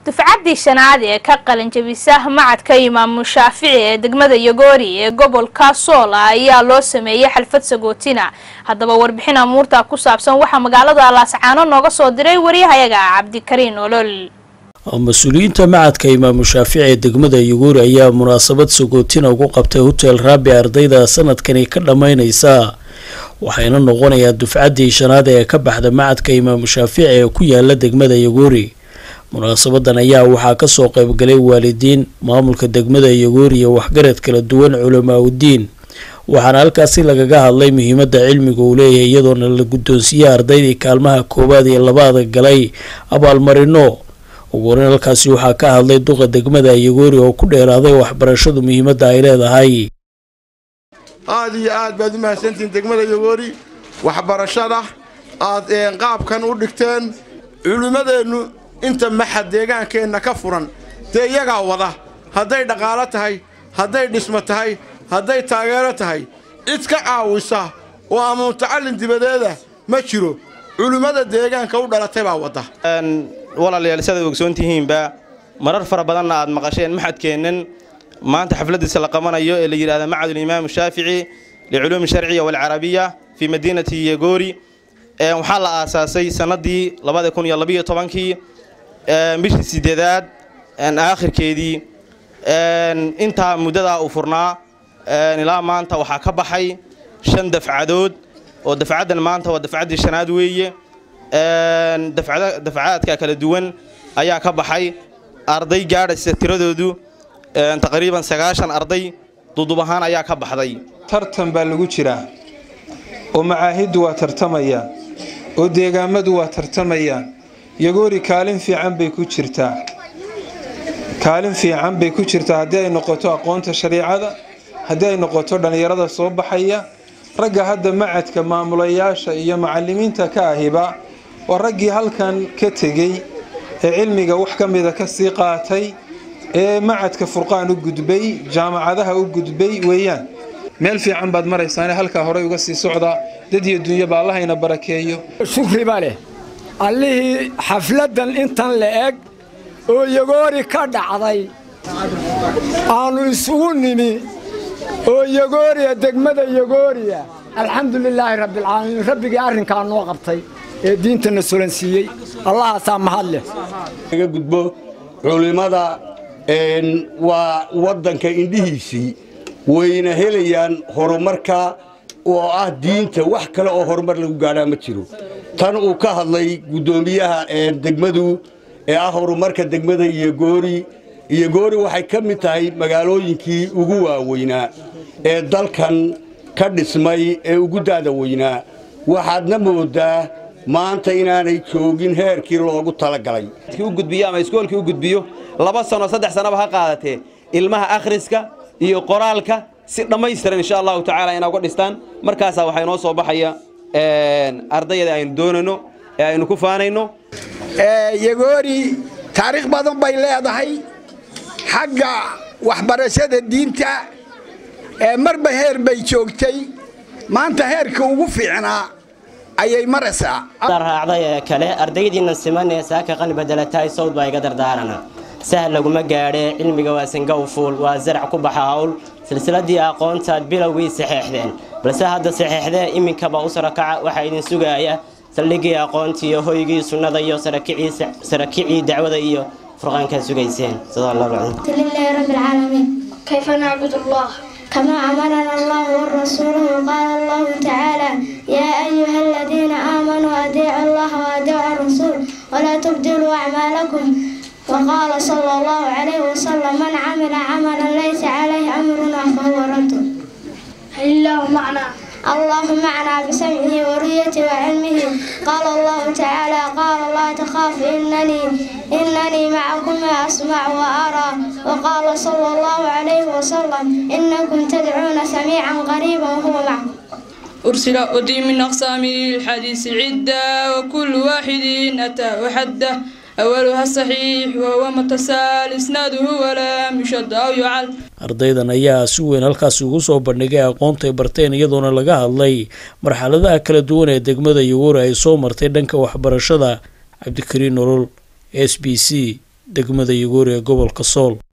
dufcaddii shanaad ee ka qalin jabisa macadka imaamu shaafici ee degmada yogoori ee gobolka soola ayaa loo sameeyey xalfad sagootina haddaba warbixin amuurta ku saabsan waxaa magaalada laascaano nooga soo diray waryahayaga cabdikariin olol mas-uuliyiinta macadka imaamu shaafici ee degmada yuguuri ayaa munaasabad sagootina ugu qabtay hotel raabi ardayda sanadkani ka dhammaynaysa waxayna noqonayaa dufcaddii shanaad ee ka baxda macadka imaamu shaafici ee ku yaala degmada yuguuri munaasabadan ayaa waxaa kasoo qaybgalay waalidiin maamulka degmada yuguuri iyo waxgarad kala duwan culamaauddiin waxaana halkaasi lagaga hadlay muhiimada cilmiga uu leeyahay iyadoona la guddoonsiiyey ardaydii kaalmaha koowaad iyo labaada galay abaalmarino ugu horeyn halkaasi waxaa ka hadlay duqa degmada yuguuri oo ku dheeraaday waxbarashadu muhiimadda ay leedahay aada iyo aad baad u mahadsantihiin degmada yogoori waxbarashada aad qaabkan u dhigteen culimmadeennu inta maxad deegaankeenna ka furan dee iyagaa wada hadday dhaqaalo tahay hadday dhismo tahay hadday taageero tahay cid ka caawisa oo ama mutacallin dibadeeda ma jiro culimmada deegaanka u dhalatay baa wadda walaalayaal sidaad ogsoon tihiinba marar fara badanna aad maqasheen maxadkeennan maanta xafladiisa la qabanayo ee la yidhahda macad ulimaam shaafici liculuumi sharciya walcarabiya fii madiinati yegoori waxaa la aasaasay sanadii labada kun iyo labiyo tobankii bishii sideedaad aakhirkeedii intaa muddadaa uu furnaa ilaa maanta waxaa ka baxay shan dafcadood oo dafcaddan maanta waa dafcaddii shanaad weeye dafcaadka kala duwan ayaa ka baxay arday gaadhaysa tiradoodu taqriiban sagaashan arday dudub ahaan ayaa ka baxday tartan baa lagu jiraa oo macaahiddu waa tartamayaan oo deegaammadu waa tartamayaan yagoori kaalin fiican bay ku jirtaa kaalin fiican bay ku jirtaa haddii ay noqoto aqoonta shariicada haddii ay noqoto dhallinyarada soo baxaya ragga hadda macadka maamulayaasha iyo macallimiinta ka ahiba waa raggii halkan ka tegey ee cilmiga wax ka mida ka sii qaatay ee macadka furqaan u gudbay jaamacadaha u gudbay weeyaan meel fiican baad maraysaane halkaa horey uga sii socdaa dad iyo dunyaba allahayna barakeeyo shukriba leh allihii xafladdan intan la eg oo yagoori ka dhacday aannu isugu nimi oo yagooriya degmada yagooriya alxamdu lilaahi rabbialcaalamiin rabbigii arrinkaa noo qabtay ee diintana solansiiyey allahaasaa mahad leh laga gudbo culimmada waa waddanka indhihiisii wayna helayaan horumarka oo ah diinta wax kale oo horumar lagu gaadhaa ma jiro tan uu ka hadlay guddoomiyaha degmadu ee ah horumarka degmada iyo goori iyo goori waxay ka mid tahay magaalooyinkii ugu waaweynaa ee dalkan ka dhismay ee ugu daada weynaa waxaadna moodaa maanta inaanay joogin heerkii loogu talagalay u gudbiyo ama iskoolkii u gudbiyo laba sano saddex sanaba ha qaadatee ilmaha akhriska iyo qoraalka si dhammaystiran insha allahu tacaala inaa uga dhistaan markaasaa waxaa inoo soo baxaya ardayada aynu doonayno ee aynu ku faanayno yagoori taariikh badan bay leedahay xagga waxbarashada diinta marba heer bay joogtay maanta heerka ugu fiicnaa ayay maraysaa raacday ee kale ardaydiina siman ee saaka qani bedelatahay sawd baa iga dardaarana sahal laguma gaadhee cilmiga waa singow fuul waa zarac ku baxa hawl silsiladii aqoontaad bilowgii saxeexdeen balse hadda saxeexdee iminkaba u sarakaca waxaa idin sugaaya saldhigii aqoontiiyo hoygii sunnada iyo sarakicii dacwada iyo furqaankaa sugayseen كيف نعبد الله كما أمرنا الله ورسوله قال الله تعالى يا أيها الذين آمنوا أطيعوا الله وأطيعوا الرسول ولا تبدلوا أعمالكم وقال صلى الله عليه وسلم من عمل عملا ليس عليه أمرنا فهو رد الله معنا الله معنا بسمعه ورؤيته وعلمه قال الله تعالى قال لا تخاف إنني إنني معكم أسمع وأرى وقال صلى الله عليه وسلم إنكم تدعون سميعا قريبا وهو معكم أرسل أدي من أقسام الحديث عدة وكل واحد أتى وحده أولها الصحيح وهو متصل إسناده ولا يشد أو يعل ardaydan ayaa si weyn halkaasi ugu soo bandhigay aqoontay barteen iyadoona laga hadlay marxaladaha kala duwan ee degmada yuguuri ay soo martay dhanka waxbarashada cabdikariin nolol s b c degmada yuguuri ee gobolka sool